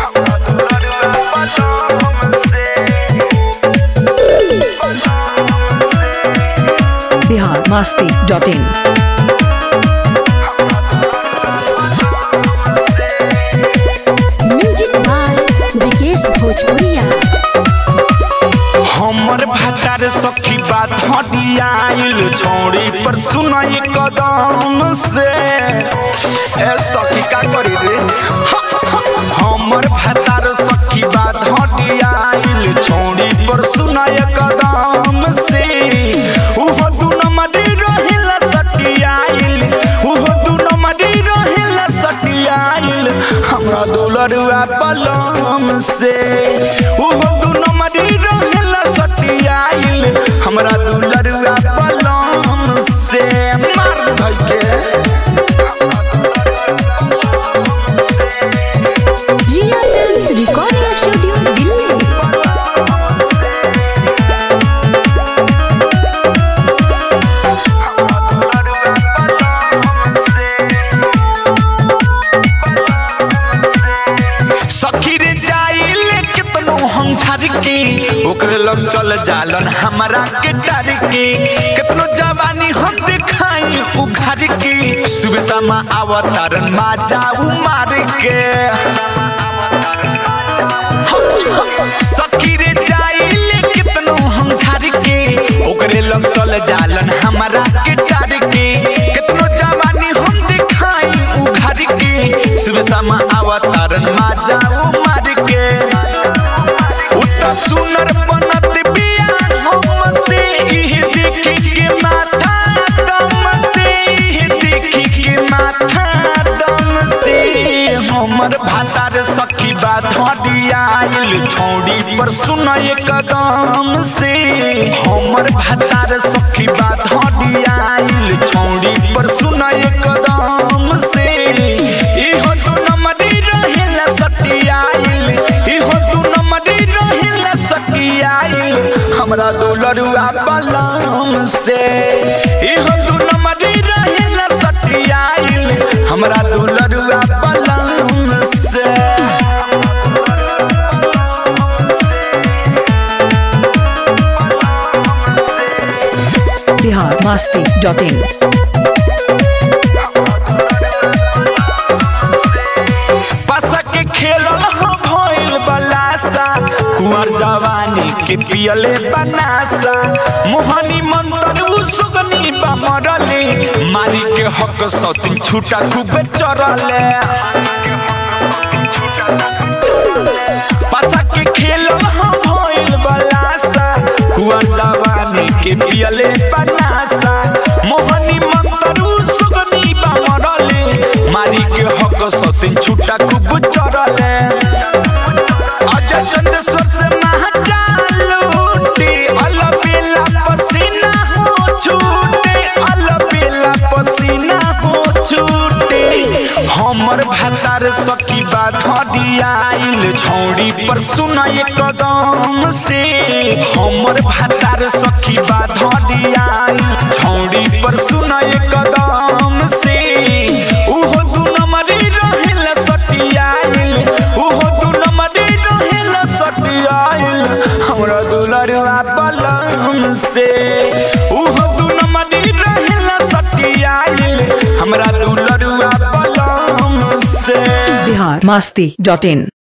बिहार मस्ती dot in music by Vikesh Bhojpuriya हमर भातार सखी बात हटियाइल छोड़ी पर सुनाई कदम से ए सखी का करी रे हमर भातार सखी बात हटियाइल छोड़ी पर सुनाई कदम से उहो दू नंबरी रहिला सटियाइल उहो दू नंबरी रहिला सटियाइल हमरा दुलरुआ पलम से उहो दू नंबरी रहिला सटियाइल हमरा दुलरुआ पलम से मार धइ के Riya films recording studio Delhi सखी रे जाइल कितनो हम झर के ओकरे लग चल जालन हमरा के डर के कितनो जवानी हम दिखाई उघर के सुबह शाम अवतारन मा जाऊ मार के सखी रे जाइल कितनो हम झर के ओकरे लग चल जालन हमरा के डर के कितनो जवानी हम दिखाई उघर के सुबह शाम अवतारन मा जाऊ मार के उतना सुनर बनत बियान हम से इह देखी के माथा दम से इह देखी के माथा दम से हमर भातार सखी बात हडियाइल छौड़ी पर सुनय कदम से हमर भातार सखी बात हडियाइल छौड़ी पर सुनय कदम से इहो दू नंबरी रहेला सटियाइल इहो दू नंबरी रहेला सटियाइल हमरा दुलरुआ पलम से इहो दू नंबरी रहेला सटियाइल हमरा दुलरुआ पलम से बिहार मस्ती डॉट इन पासा के खेलल हो भइल बलासा कुंवर जवानी के पियले बनासा मोहनी मंत्र उ सुगनी बमरले मारी के हक सौतिन छूटा खूब चरले पासा के खेलल हो भइल बलासा कुंवर जवानी के पियले बनासा मोहनी मंत्र उ सुगनी बमरले मारी के हक सौतिन छूटा खूब चरले अजय चंदेश्वर से महाकाल लूटे अलबेला पसीना हो छूटे अलबेला पसीना हो छूटे हमर भातार सखी बात हडियाइल छौड़ी पर सुनाय कदम से हमर भातार सखी बात हडियाइल छौड़ी पर सुनाय कदम से उहो दू नंबरी रहेला सटियाइल उहो दू नंबरी रहेला सटियाइल हमरा दुलरुआ पलम से उहो दू नंबरी रहेला सटियाइल हमरा दुलरुआ पलम से बिहार मस्ती डॉट इन